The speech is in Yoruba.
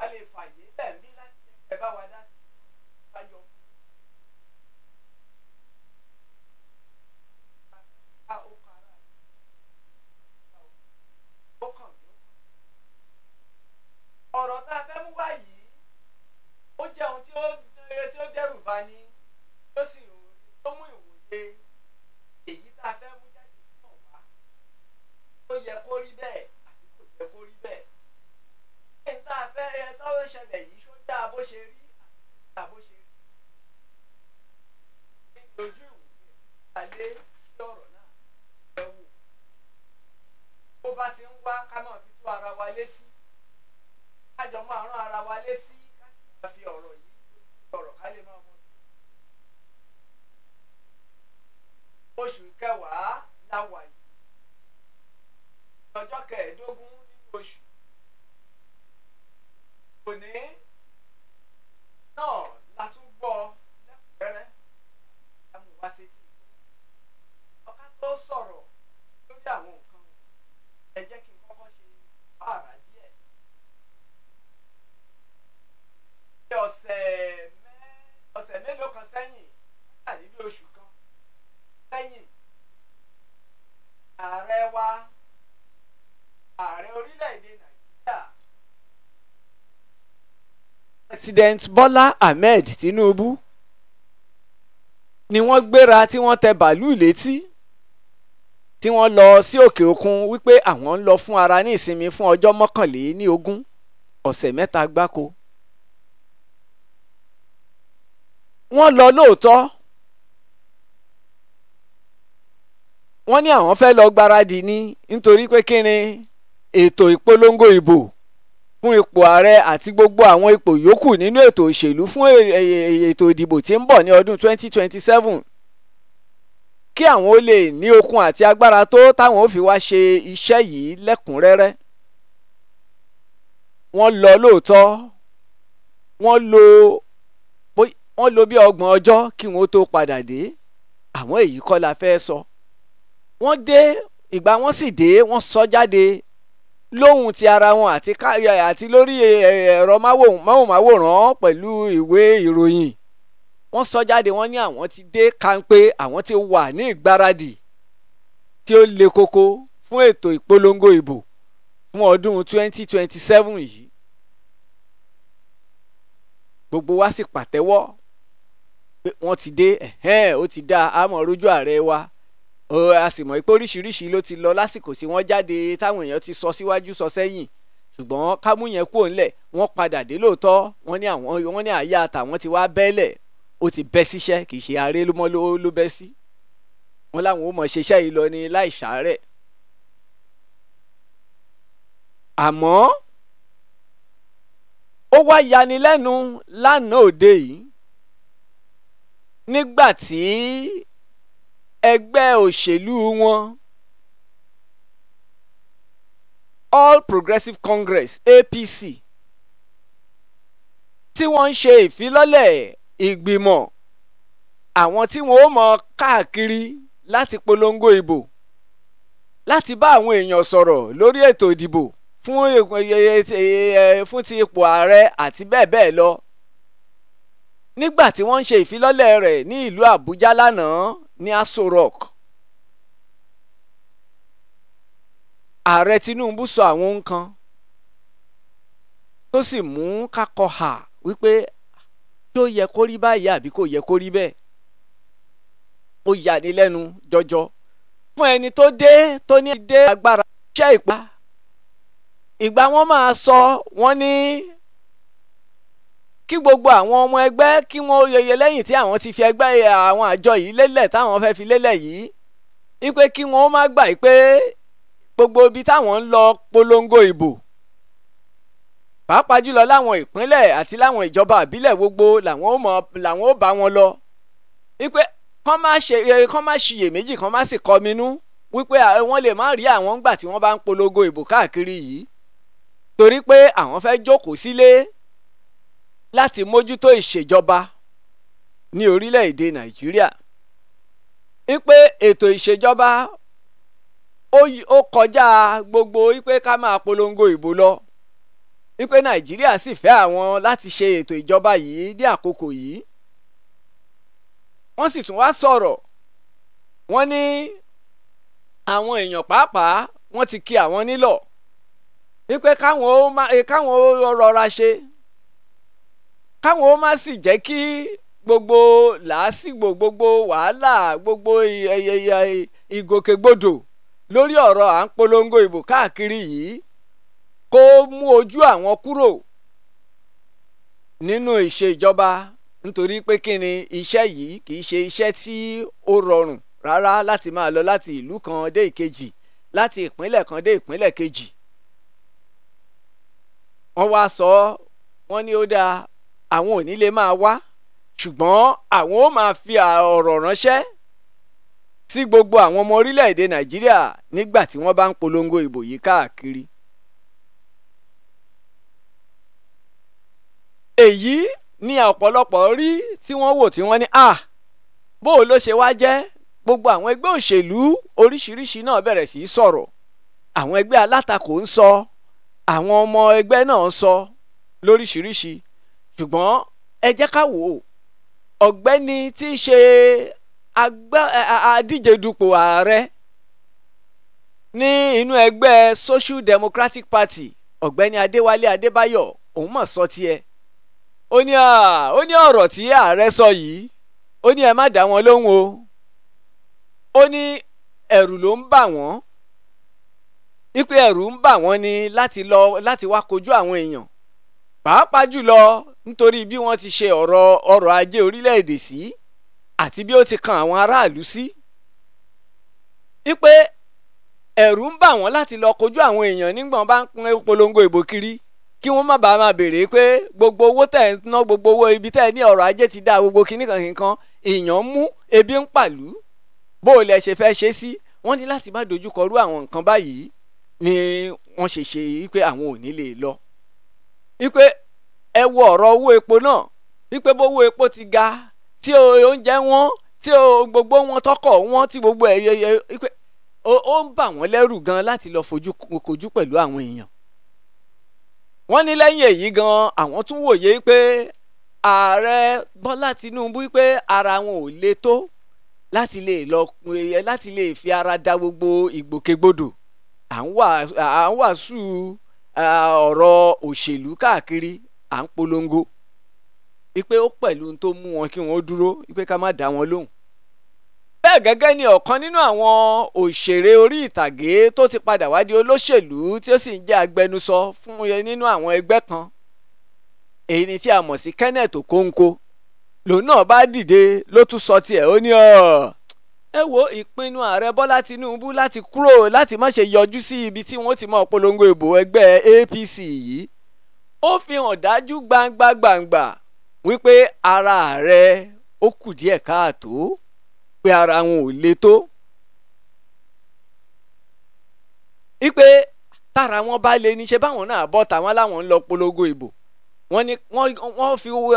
lè fàyè lẹ́ẹ̀mí láti jẹ́ kẹ́ ẹ bá wa dá sí i bá yọ. ká ó kan ara rẹ̀ ó kàn mí ọ̀rọ̀ tá a fẹ́ mú wá yìí ó jẹ́ ohun tí ó tí ó dẹ́rù bá ní tó sì tó mú ìwòye èyí tá a fẹ́ mú jáde náà wá ó yẹ kó rí bẹ́ẹ̀ àbí kò yẹ kó rí bẹ́ẹ̀ ní tá a fẹ́ ẹ tó ṣẹlẹ̀ yìí ṣó dáa bó ṣe rí àbí kò dáa bó ṣe rí ní ojú ìwòye alẹ́ sí ọ̀rọ̀ náà ẹ wò bó bá ti ń wá ká máa fi tó ara wa létí kájọ máa rán ara wa létí ká sì máa fi ọ̀rọ̀ yìí ọ̀rọ̀ ká lè máa mọ. oṣù kẹwàá la wà yìí ọjọ́ kẹẹ̀ẹ́dógún nínú oṣù òní náà la tún gbọ́ lẹ́kùnrẹ́rẹ́ lámú wá sétí ọ̀ká tó sọ̀rọ̀ lórí àwọn nǹkan ẹ jẹ́ kí n kọ́kọ́ ṣe báàrà díẹ̀. ní ọ̀sẹ̀ mẹ́ ọ̀sẹ̀ mélòó kan sẹ́yìn nígbà nínú oṣù kan sẹ́yìn ààrẹ wa ààrẹ orílẹ̀-èdè nàìjíríà president bọ́lá ahmed tinubu ni wọ́n gbéra tí wọ́n tẹ bàálù létí tí wọ́n lọ sí òkè òkun wípé àwọn ń lọ fún ara ní ìsinmi fún ọjọ́ mọ́kànléní ogún ọ̀sẹ̀ mẹ́ta gbáko. wọ́n lọ lóòótọ́ wọ́n ní àwọn fẹ́ lọ gbáradì ní nítorí pé kí ni ètò ìpolongo ìbò fún ipò ààrẹ àti gbogbo àwọn ipò yòókù nínú ètò òṣèlú fún ètò ìdìbò tí ń bọ̀ ní ọdún 2027 kí àwọn ó lè ní okun àti agbára tó táwọn ó fi wá ṣe iṣẹ́ yìí lẹ́kùnrẹ́rẹ́ wọ́n lọ lóòótọ́ wọ́n lo wọ́n lo bí ọgbọ̀n ọjọ́ kí wọ́n tó padà dé àwọn èyí kọ́ la fẹ́ sọ wọ́n dé ìgbà wọ́n sì dé wọ́n sọ jáde lóhùn ti ara wọn àti àti lórí ẹ̀rọ máwòmáwòrán pẹ̀lú ìwé ìròyìn wọ́n sọ jáde wọ́n ní àwọn ti dé kánpé àwọn ti wà ní ìgbáradì tí ó le koko fún ètò ìpolongo ìbò fún ọdún 2027 yìí gbogbo wa sì pàtẹ́wọ́ pé wọ́n ti dé ẹ̀hẹ́n ó ti dá àmọ́ rojú ààrẹ wa a sì mọ̀ pé oríṣiríṣi ló ti lọ lásìkò tí wọ́n jáde táwọn èèyàn ti sọ síwájú sọ sẹ́yìn ṣùgbọ́n kámú yẹn kúrò ńlẹ̀ wọ́n padà dé lóòótọ́ wọ́n ní àwọn wọ́n ní àyà àtàwọn ti wá bẹ́ẹ̀lẹ̀ ó ti bẹ́ síṣẹ́ kì í ṣe ààrẹ ló mọ́ ló bẹ́ sí wọ́n láwọn ó mọ̀ ṣiṣẹ́ yìí lọ ní láì ṣàárẹ̀ àmọ́ ó wá yanilẹ́nu lánàá òde yìí nígbà tí ẹgbẹ́ òṣèlú wọn All Progressive Congress APC tí wọ́n ń ṣe ìfilọ́lẹ̀ ìgbìmọ̀ àwọn tí wọ́n ó mọ káàkiri láti polongo ìbò láti bá àwọn èèyàn sọ̀rọ̀ lórí ètò ìdìbò fún fún ti ipò ààrẹ àti bẹ́ẹ̀ bẹ́ẹ̀ lọ nígbà tí wọ́n ń ṣe ìfilọ́lẹ̀ rẹ̀ ní ìlú Àbújá lánàá ní Aso Rock ààrẹ Tinubu sọ àwọn nǹkan tó sì mú kakọ hà wípé tó yẹ kó rí báyìí àbí kò yẹ kó rí bẹ́ẹ̀ ó yà ní lẹ́nu jọjọ fún ẹni tó dé tó ní dé agbára iṣẹ́ ìpa ìgbà wọn máa sọ wọ́n ní kí gbogbo àwọn ọmọ ẹgbẹ́ kí wọ́n yẹyẹ lẹ́yìn tí àwọn ti fi ẹgbẹ́ àwọn àjọ yìí lélẹ̀ táwọn fẹ́ fi lélẹ̀ yìí wípé kí wọ́n má gbà pé gbogbo ibi táwọn ń lọ polongo ìbò pàápàá jùlọ láwọn ìpínlẹ̀ àti láwọn ìjọba àbílẹ̀ gbogbo làwọn ó mọ làwọn ó bá wọn lọ wípé kán má ṣe kán má ṣiyèméjì kán má sì kọminú wípé wọ́n lè má rí àwọn ńgbà tí wọ́n bá ń polongo ìbò káàkiri yìí torí pé àwọn fẹ́ jókòó sílé láti mójútó ìṣèjọba ní orílẹ̀-èdè nàìjíríà wípé ètò ìṣèjọba ó kọjá gbogbo wípé ká máa polongo ìbò lọ wípé nàìjíríà sì fẹ́ àwọn láti ṣe ètò ìjọba yìí ní àkókò yìí wọ́n sì tún wá sọ̀rọ̀ wọ́n ní àwọn èèyàn pàápàá wọ́n ti kí àwọn nílọ̀ wípé káwọn ó má káwọn ó rọra ṣe káwọn ó má sì jẹ́ kí gbogbo làásìgbò gbogbo wàhálà gbogbo ìgòkègbodò lórí ọ̀rọ̀ à ń polongo ìbò káàkiri yìí kó mú ojú àwọn kúrò nínú ìṣèjọba nítorí pé kí ni iṣẹ́ yìí kì í ṣe iṣẹ́ tí ó rọrùn rárá láti máa lọ láti ìlú kan dé ìkejì láti ìpínlẹ̀ kan dé ìpínlẹ̀ kejì. wọ́n wá sọ wọ́n ní ó dáa àwọn ò ní lè máa wá ṣùgbọ́n àwọn ó máa fi ọ̀rọ̀ ránṣẹ́ sí gbogbo àwọn ọmọ orílẹ̀-èdè nàìjíríà nígbà tí wọ́n bá ń polongo ìbò yìí káàkiri. èyí ni ọ̀pọ̀lọpọ̀ rí tí wọ́n wò tí wọ́n ní à bó o ló ṣe wá jẹ́ gbogbo àwọn ẹgbẹ́ òṣèlú oríṣiríṣi náà bẹ̀rẹ̀ sí í sọ̀rọ̀ àwọn ẹgbẹ́ alátakò ń sọ àwọn ọmọ ẹgbẹ́ náà ń sọ lóríṣiríṣi ṣùgbọ́n ẹ jẹ́ ká wò ó ọ̀gbẹ́ni tí í ṣe adíje dupò ààrẹ ní inú ẹgbẹ́ Social Democratic Party ọ̀gbẹ́ni Adéwálé Adébáyọ̀ òun mọ̀ sọ tiẹ̀ ó ní ó ní ọ̀rọ̀ tí ààrẹ sọ yìí ó ní ẹ má dá wọn lóhùn o ó ní ẹ̀rù ló ń bà wọ́n wípé ẹ̀rù ń bà wọ́n ni láti lọ láti wá kojú àwọn èèyàn pàápàá jùlọ nítorí bí wọ́n ti ṣe ọ̀rọ̀ ọrọ̀ ajé orílẹ̀-èdè sí àti bí ó ti kan àwọn aráàlú sí wípé ẹ̀rù ń bà wọ́n láti lọ kojú àwọn èèyàn nígbà wọ́n bá ń pín polongo ìbò kiri kí wọ́n má bàa máa béèrè pé gbogbo owó tẹ̀ ń ná gbogbo owó ibi tẹ̀ ní ọrọ̀ ajé ti dá gbogbo kíní kan kìkan èèyàn mú ebi ń pàlú bó o lẹ ṣe fẹ́ ṣe sí wọ́n ní láti má dojú kọrú àwọn nǹkan báyìí ni wọ́n ṣe ṣe wípé àwọn ò ní lè lọ. wípé ẹ wo ọ̀rọ̀ owó epo náà wípé bówó epo ti ga tí oúnjẹ wọn tí gbogbo wọn tọkọ̀ wọn tí gbogbo ẹ̀ yẹ wípé ó ń bà wọ́n lẹ́rù gan láti lọ fojú kojú pẹ̀lú àwọn èèyàn wọ́n ní lẹ́yìn èyí gan àwọn tún wòye pé ààrẹ bọ́lá tinubu pé ara wọn ò le tó láti lè lọ láti lè fi ara da gbogbo ìgbòkègbodò à ń wàásù ọ̀rọ̀ òṣèlú káàkiri à ń polongo wípé ó pẹ̀lú tó mú wọn kí wọ́n dúró wípé ká má dá wọn lóhùn bẹ́ẹ̀ gẹ́gẹ́ ni ọ̀kan nínú àwọn òṣèré orí ìtàgé tó ti padà wá di olóṣèlú tí ó sì ń jẹ́ agbẹnusọ fún yẹn nínú àwọn ẹgbẹ́ kan èyí ni tí a mọ̀ sí Kenneth Okonkwo lòun náà bá dìde ló tún sọ tiẹ̀ ó ní ọ̀ ẹ wo ìpinnu ààrẹ Bọ́lá Tinubu láti kúrò láti má ṣe yọjú sí ibi tí wọ́n ti mọ̀ polongo ìbò ẹgbẹ́ APC yìí ó fi hàn dájú gbangba gbangba wípé ara ààrẹ ó kù díẹ̀ káàtó pé ara wọn ò le tó. ipe tára wọn bá le ní ṣe báwọn náà bọ́ tàwọn láwọn ń lọ polongo ìbò wọ́n ní wọ́n fi